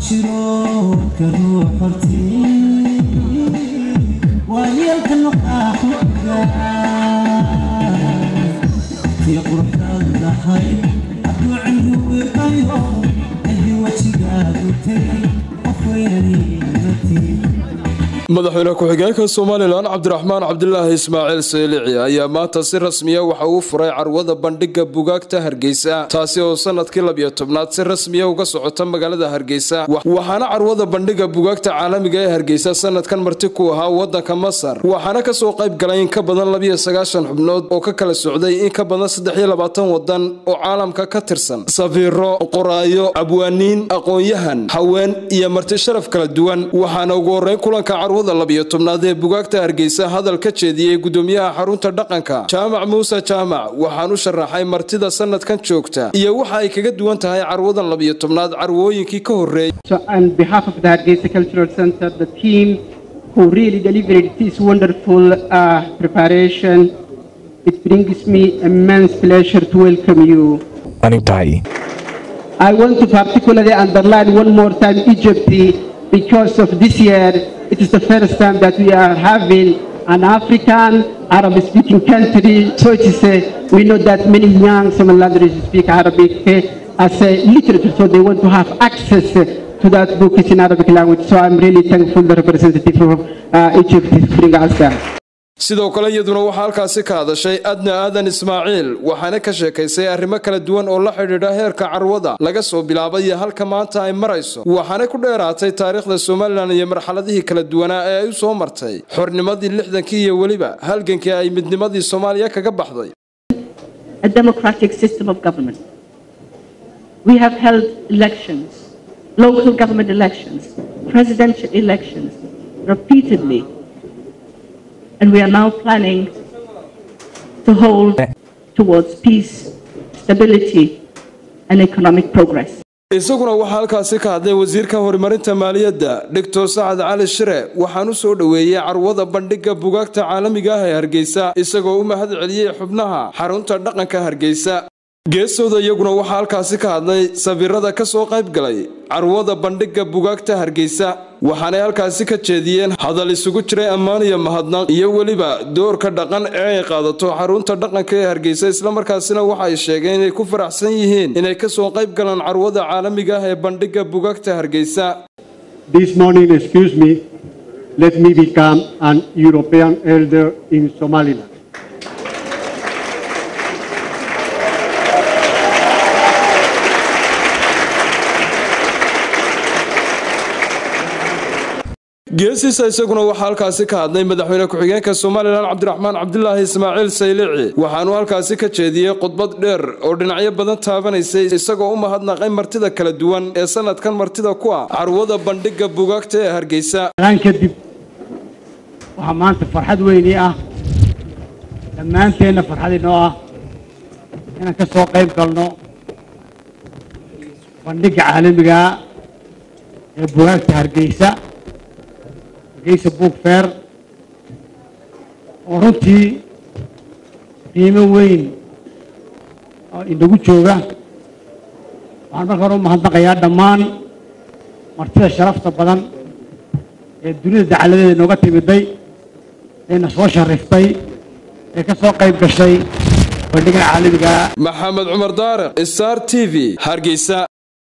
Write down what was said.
jiro ka ruux hortii waayeelka noqaaxuga tii quruxdaad lahay hadduu cindhuwiqayo haddii wejigaadu tegay qof weynaniimatii madaxweyne ku-xigeenka somalilan cabdiraxmaan cabdilaahi ismaaciil saylici ayaa maanta si rasmiya waxa uu furay carwada bandhiga bugaagta hargeysa taasi oo sanadkii labiyo tobnaad si rasmiya uga socota magaalada hargeysa waxaana carwada bandhiga bugaagta caalamiga ee hargeysa sanadkan marti ku ahaa wadanka masar waxaana kasoo qayb galay in ka badan labiyo sagaashan xubnood oo ka kala socday in ka badan saddexiyo labaatan wadan oo caalamka ka tirsan safiiro qoraayo abwaaniin aqoon-yahan haween iyo marti sharaf kala duwan waxaana ugu horeyn kulanka carwada labiyo tobnaad ee bugaagta hargeysa hadal ka jeediyey gudoomiyaha xarunta dhaqanka jaamac muuse jaamac waxaan u sharaxay martida sanadkan joogta iyo waxa ay kaga duwan tahay carwadan labiyo tobnaad carwooyinkii ka horreeyay So on behalf of the Hargeisa Cultural Center, the team who really delivered this wonderful uh, preparation, it brings me immense pleasure to welcome you. I want to particularly underline one more time Egypt because of this year, it is the first time that we are having an African Arab speaking country. So it is a, we know that many young Somalilanders speak Arabic uh, as a literature, so they want to have access to that book in Arabic language. So I'm really thankful the representative of uh, Egypt is bring us that. sidoo kale iyaduna waxaa halkaasi ka hadashay adna aadan ismaaciil waxaana ka sheekaysay arrimo kala duwan oo la xidhiidha heerka carwada laga soo bilaabay iyo halka maanta ay marayso waxaanay ku dheeraatay taariikhda somalilan iyo marxaladihii kala duwanaa ee ay u soo martay xornimadii lixdankii iyo weliba halgankii ay midnimadii soomaaliya kaga baxday a democratic system of government. We have held elections, local government elections, presidential elections repeatedly, and we are now planning to hold towards peace, stability, and economic progress. isaguna waxaa halkaasi ka hadlay wasiirka horumarinta maaliyadda dhigtor sacad cali shire waxaan u soo dhoweeyey carwada bandhiga bugaagta caalamiga ah ee hargeysa isagoo u mahad celiyey xubnaha xarunta dhaqanka hargeysa geesooda iyaguna waxaa halkaasi ka hadlay safiirada ka soo qayb galay carwada bandhiga bugaagta hargeysa waxaanay halkaasi ka jeediyeen hadal isugu jiray ammaan iyo mahadnaq iyo weliba doorka dhaqan ee ay qaadato xarunta dhaqanka ee hargeysa islamarkaasina waxa ay sheegeen inay ku faraxsan yihiin inay ka soo qayb galaan carwada caalamiga ah ee bandhiga bugaagta hargeysa This morning, excuse me, let me become an European elder in Somaliland. geesiisa isaguna waxaa halkaasi ka hadlay madaxweyne ku-xigeenka somalilan cabdiraxmaan cabdilaahi ismaaciil saylici waxaanu halkaasi ka jeediyey khudbad dheer oo dhinacyo badan taabanaysay isagoo u mahadnaqay martida kala duwan ee sanadkan martida ku ah carwada bandhiga bugaagta ee hargeysa Aan kadib waxaa maanta farxad weyni ah dhammaanteenna farxad inoo ah inaan ka soo qayb galno bandhigga caalamiga ee bugaagta hargeysa hargeysa book fair oo runtii qiimo weyn oo inagu jooga waxaan marka hore u mahadnaqayaa dhammaan martida sharafta badan ee dunida dacaladeeda nooga timiday eena soo shariftay ee ka soo qayb gashay bandhiggan caalamiga maxamed cumar daariq star t v hargeysa